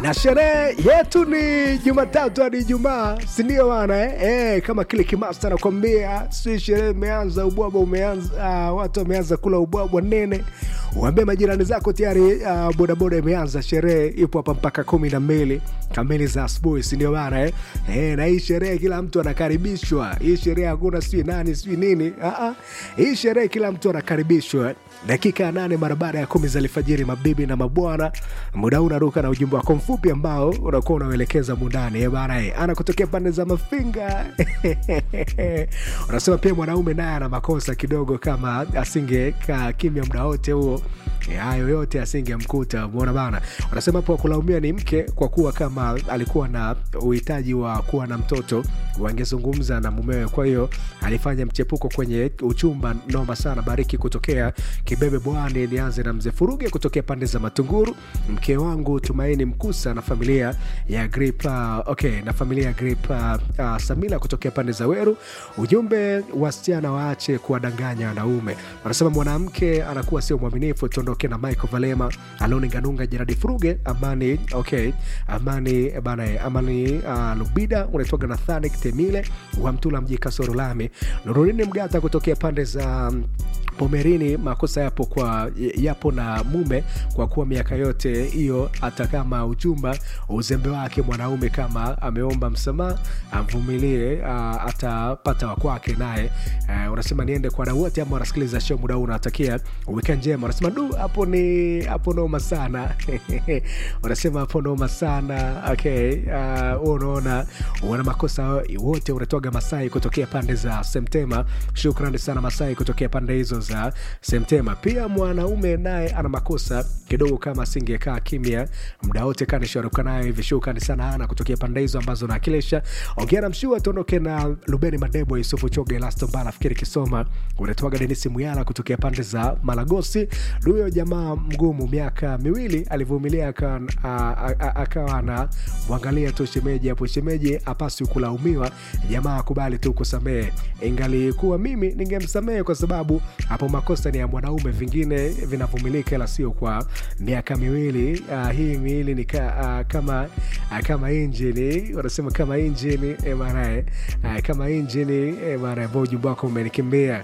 na sherehe yetu ni Jumatatu hadi Ijumaa, si ndio bana eh? Eh, kama kile kimasta nakwambia, si sherehe imeanza, ubwabwa umeanza, uh, watu wameanza kula ubwabwa nene. Uambie majirani zako tayari, uh, bodaboda imeanza, sherehe ipo hapa mpaka kumi na mbili kamili za asubuhi, si ndio bana eh? Eh, na hii sherehe kila mtu anakaribishwa. Hii sherehe hakuna sijui nani sijui nini. Ah, ah. Hii sherehe kila mtu anakaribishwa. Dakika ya nane mara baada ya kumi za alfajiri, mabibi na mabwana, muda huu unaruka na ujumbe wako mfupi ambao unakuwa unauelekeza mundani eh bana eh, ana kutokea pande za Mafinga unasema pia mwanaume naye ana makosa kidogo, kama asingekaa kimya muda wote huo eh, hayo yote asingemkuta. Umeona bana, wanasema hapo kulaumia ni mke, kwa kuwa kama alikuwa na uhitaji wa kuwa na mtoto wangezungumza na mumewe, kwa hiyo alifanya mchepuko kwenye uchumba. Noma sana. Bariki kutokea Kibebe Bwani. Nianze na mzee Furuge kutokea pande za Matunguru, mke wangu Tumaini Mkusa na familia ya Grip, uh, okay, na familia ya Grip uh, uh, Samila kutokea pande za Weru. Ujumbe, wasichana waache kuwadanganya wanaume. Wanasema mwanamke anakuwa sio mwaminifu. Tuondoke na Michael Valema, Aloni Nganunga, Jeradi Furuge, Amani okay, Amani bana, Amani uh, Lubida, unaitwaga Nathani Temile wa Mtula mji Kasoro Lami, Nurudini Mgata kutokea pande za um, Pomerini. Makosa yapo kwa yapo na mume, kwa kuwa miaka yote hiyo, hata kama uchumba uzembe wake mwanaume, kama ameomba msamaha amvumilie, uh, atapata wakwake naye. Uh, unasema niende kwa wadau wote ambao wanasikiliza show muda huu, unatakia weekend njema. Unasema du, hapo ni hapo noma sana unasema hapo noma sana okay. Uh, unaona wana makosa wote, unatoga Masai kutokea pande za Semtema. Shukrani sana Masai kutokea pande hizo za Semtema. Pia mwanaume naye ana makosa kidogo, kama asingekaa kimya muda wote kanisharuka naye hivi. Shukrani sana ana kutokea pande hizo ambazo naakilisha. Ongea na mshua, tuondoke na Lubeni Madebo, Yusufu Choge, Elasto Mbala, Fikiri Kisoma, unatoaga Denisi Muyala kutokea pande za Malagosi. Huyo jamaa mgumu, miaka miwili alivumilia, akawa na mwangalia tu shemeji hapo. Shemeji apaswi kulaumiwa, jamaa akubali tu kusamehe. Ingalikuwa mimi ningemsamehe kwa sababu hapo makosa ni ya mwanaume, vingine vinavumilika, ila sio kwa miaka miwili. Uh, hii miwili ni ka, uh, kama uh, kama injini wanasema kama injini eh, marae uh, kama injini eh, marae ambao ujumbe wako umenikimbia.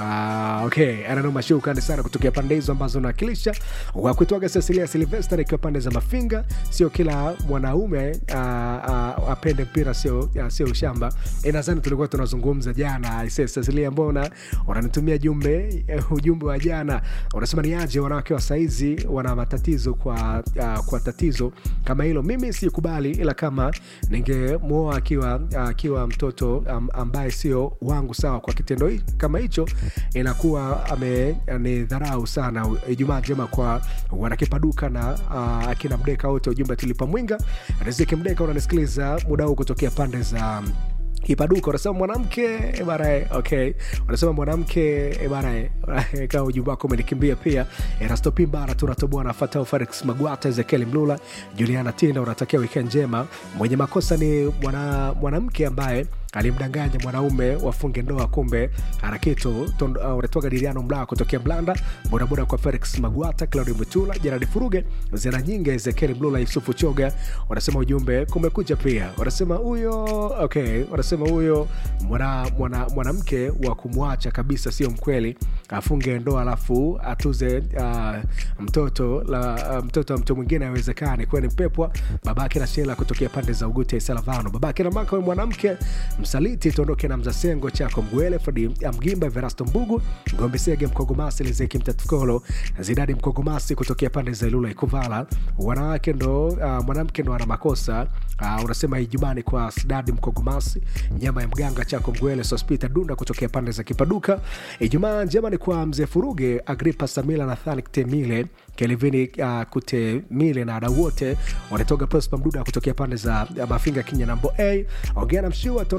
Ah, okay, ananoma shukrani sana kutokea pande hizo ambazo nawakilisha wakuitwaga Cecilia Silvester ikiwa pande za Mafinga. Sio kila mwanaume ah, ah, apende mpira, sio ah, sio ushamba. E, nadhani tulikuwa tunazungumza jana. Ise Cecilia, mbona unanitumia jumbe eh, ujumbe wa jana unasema ni aje wanawake wa saizi wana matatizo kwa, ah, kwa tatizo kama hilo. Mimi sikubali, ila kama ningemwoa akiwa akiwa mtoto am, ambaye sio wangu, sawa, kwa kitendo hi- kama hicho inakuwa amenidharau sana. Ijumaa njema kwa wanakipaduka na uh, akina Mdeka wote, ujumbe tulipa mwinga Riziki Mdeka, unanisikiliza muda huu kutokea pande za Kipaduka unasema mwanamke barae, okay. Unasema mwanamke barae, kama ujumbe wako umenikimbia pia. Erasto Pimbara tunatoboa na Fatao Felix Magwata, Ezekiel Mlula, Juliana Tinda, unatakia weekend njema. Mwenye makosa ni mwana, mwanamke ambaye alimdanganya mwanaume wafunge ndoa, kumbe ana kitu. Uh, unatoka Diriano Mlaa kutokea Mlanda, bodaboda kwa Felix Magwata, Claudio Mutula, Jeradi Furuge, Zena Nyinga, Ezekiel Mlula, Yusufu Choga. Unasema ujumbe kumekucha pia. Unasema huyo okay, unasema huyo mwana mwana mwanamke wa kumwacha kabisa sio mkweli, afunge ndoa alafu atuze uh, mtoto la uh, mtoto wa mtu mwingine haiwezekani. Kwani mpepwa babake na Shela kutokea pande za Ugute Salavano, babake na maka mwanamke msaliti. Tuondoke na mzasengo chako Mgwele Fredi Mgimba Verasto Mbugu Ngombe Sege Mkogomasi Lizeki Mtatukolo Zidadi Mkogomasi kutokea pande za Ilula Ikuvala. Wanawake ndo uh, mwanamke ndo ana makosa uh, unasema Ijumani kwa Sidadi Mkogomasi nyama ya mganga chako Mgwele Sospita Dunda kutokea pande za Kipaduka. Ijumaa njema ni kwa mzee Furuge Agripa Samila Nathani Temile Kelvini uh, Kutemile na wadau wote wanatoka Prosper Mduda kutokea pande za uh, Mafinga Kinya nambo A ongea na mshua tondo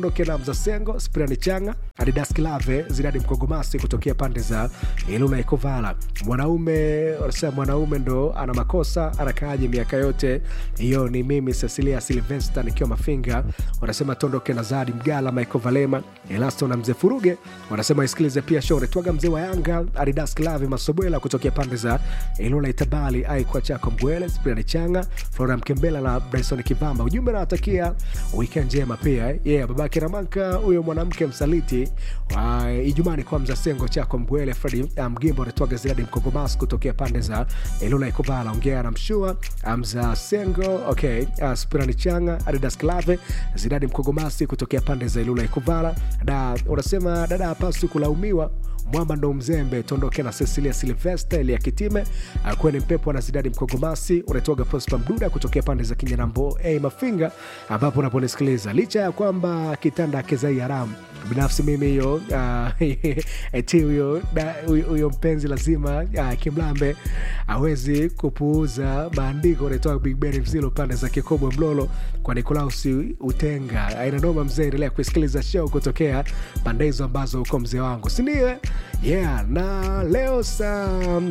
tuondoke na Mzasengo, Spriani Changa, Adidas Kilave, Zidadi Mkogomasi kutokea pande za Ilula Ikovala. Mwanaume wanasema mwanaume ndo ana makosa, anakaaje miaka yote hiyo? Ni mimi Cecilia Silvesta nikiwa Mafinga. Wanasema tuondoke na Zadi Mgala, Michael Valema, Elasto na mzee Furuge. Wanasema isikilize pia Shore Twaga, mzee wa Yanga, Adidas Kilave, Masobwela kutokea pande za Ilula Itabali, Aikwa Chako Mgwele, Spriani Changa, Flora Mkembela na Bryson Kivamba. Ujumbe nawatakia weekend njema pia eh. yeah, babake Ramanka huyo mwanamke msaliti wa Ijumani kwa Mzasengo Chako Mgwele, Fredi Mgimbo anatoaga Ziradi Mkogomas kutokea pande za Ilula Ikobala, ongea na Mshua Amza Sengo okay, uh, Spirani Changa Adidas Klave Zidadi Mkogomasi kutokea pande za Ilula Ikovala. Da unasema dada hapaswi kulaumiwa mwamba ndo mzembe tondoke na Cecilia Silvesta Elia Kitime kweni mpepo na Zidadi Mkogomasi unatoga Prospa Mduda kutokea pande za Kinyanambo hey, Mafinga ambapo unaponisikiliza licha ya kwamba kitanda kezai haramu binafsi mimi hiyo uh, eti huyo huyo mpenzi lazima uh, Kimlambe awezi kupuuza maandiko unaitoa Big Ben Mzilo pande za Kikobwe Mlolo kwa Nikolausi Utenga aina noma mzee, endelea kusikiliza show kutokea pande hizo ambazo uko mzee wangu sindio? Yeah, na leo saa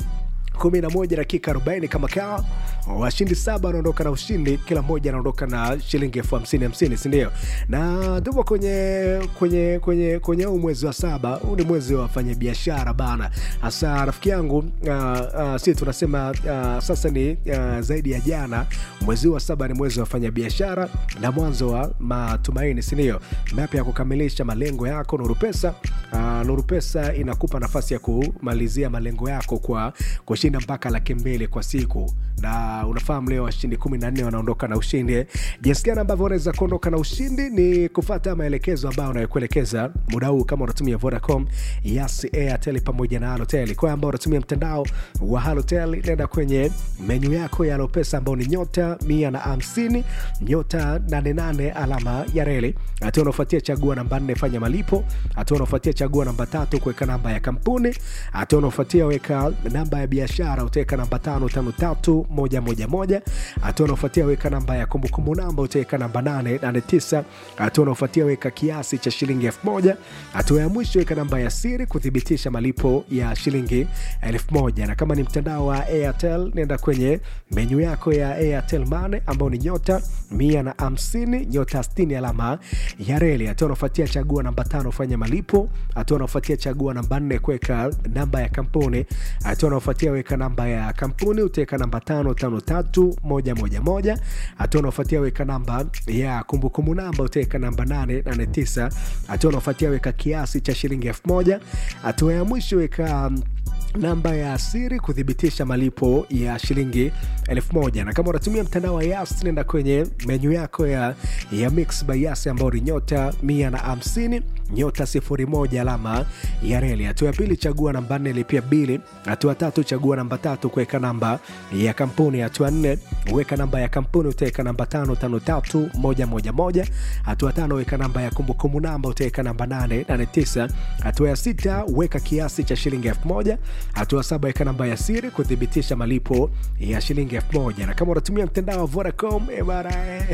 11 dakika 40 kama kaa washindi saba wanaondoka na ushindi, kila mmoja anaondoka na shilingi elfu hamsini hamsini, sindio? Na tupo kwenye kwenye kwenye kwenye huu mwezi wa saba. Huu ni mwezi wa wafanyabiashara bana, hasa rafiki yangu uh, uh, si tunasema uh, sasa ni uh, zaidi ya jana. Mwezi wa saba ni mwezi wa wafanyabiashara na mwanzo wa matumaini, sindio? Mapya ya kukamilisha malengo yako. Nuru Pesa uh, Nuru Pesa inakupa nafasi ya kumalizia malengo yako kwa kushinda mpaka laki mbili kwa siku na unafahamu leo washindi kumi na nne wanaondoka na ushindi. Jinsi gani ambavyo unaweza kuondoka na ushindi ni kufata maelekezo ambayo unayokuelekeza muda huu, kama unatumia Vodacom, Yas, Airtel pamoja na Halotel. Kwa ambao unatumia mtandao wa Halotel, nenda kwenye menyu yako ya Alopesa ambao ni nyota mia na hamsini nyota nane nane alama ya reli. Hatua unaofuatia chagua namba nne, fanya malipo. Hatua unaofuatia chagua namba tatu, kuweka namba ya kampuni. Hatua unaofuatia weka namba ya biashara, utaweka namba tano tano tatu moja moja moja. Hatua unaofuatia weka namba ya kumbukumbu namba, utaweka namba nane nane tisa. Hatua unaofuatia weka kiasi cha shilingi elfu moja. Hatua ya mwisho weka namba ya siri kuthibitisha malipo ya shilingi elfu moja. Na kama ni mtandao wa Airtel, nenda kwenye menyu yako ya Airtel Money ambao ni nyota mia na hamsini nyota sitini alama ya reli. Hatua unaofuatia chagua namba tano fanya malipo. Hatua unaofuatia chagua namba nne kuweka namba ya kampuni. Hatua unaofuatia weka namba ya kampuni utaweka namba tano tano tatu moja moja moja. Hatua unaofuatia weka namba ya kumbukumbu namba utaweka namba nane nane tisa. Hatua unaofuatia weka kiasi cha shilingi elfu moja. Hatua ya mwisho weka namba ya siri kuthibitisha malipo ya shilingi elfu moja. Na kama unatumia mtandao wa Yas, nenda kwenye menyu yako ya, ya Mix by Yas ambao ni nyota mia na hamsini nyota sifuri moja alama ya reli. Hatua ya pili chagua namba nne lipia bili. Hatua tatu chagua namba tatu kuweka namba ya kampuni. Hatua nne weka namba ya kampuni utaweka namba tano tano tatu moja moja moja. Hatua tano weka namba ya kumbukumbu namba utaweka namba nane nane tisa. Hatua ya sita weka kiasi cha shilingi elfu moja. Hatua saba weka namba ya siri kuthibitisha malipo ya shilingi elfu moja. Na kama unatumia mtandao wa Vodacom ebara,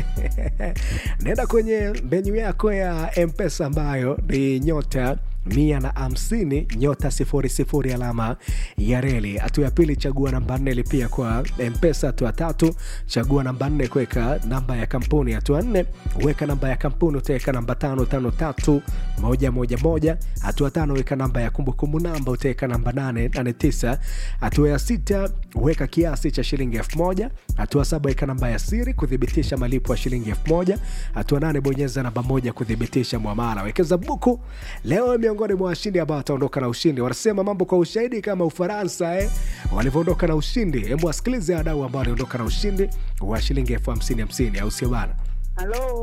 nenda kwenye menyu yako ya Mpesa ambayo ni nyota mia na hamsini nyota sifuri sifuri alama ya reli. Hatua ya pili chagua namba nne lipia kwa Mpesa. Hatua tatu chagua namba nne kuweka namba ya kampuni. Hatua nne weka namba ya kampuni utaweka namba tano tano tatu moja moja moja. Hatua tano weka namba ya kumbukumbu namba utaweka namba nane nane tisa. Hatua ya sita weka kiasi cha shilingi elfu moja. Hatua saba weka namba ya siri kuthibitisha malipo ya shilingi elfu moja. Hatua nane bonyeza namba moja kuthibitisha mwamala. Wekeza buku leo miongoni mwa washindi ambao wataondoka na ushindi. Wanasema mambo kwa ushahidi kama Ufaransa eh, walivyoondoka na ushindi. Hebu wasikilize wadau ambao waliondoka na ushindi wa shilingi elfu hamsini hamsini, au sio bana? Halo.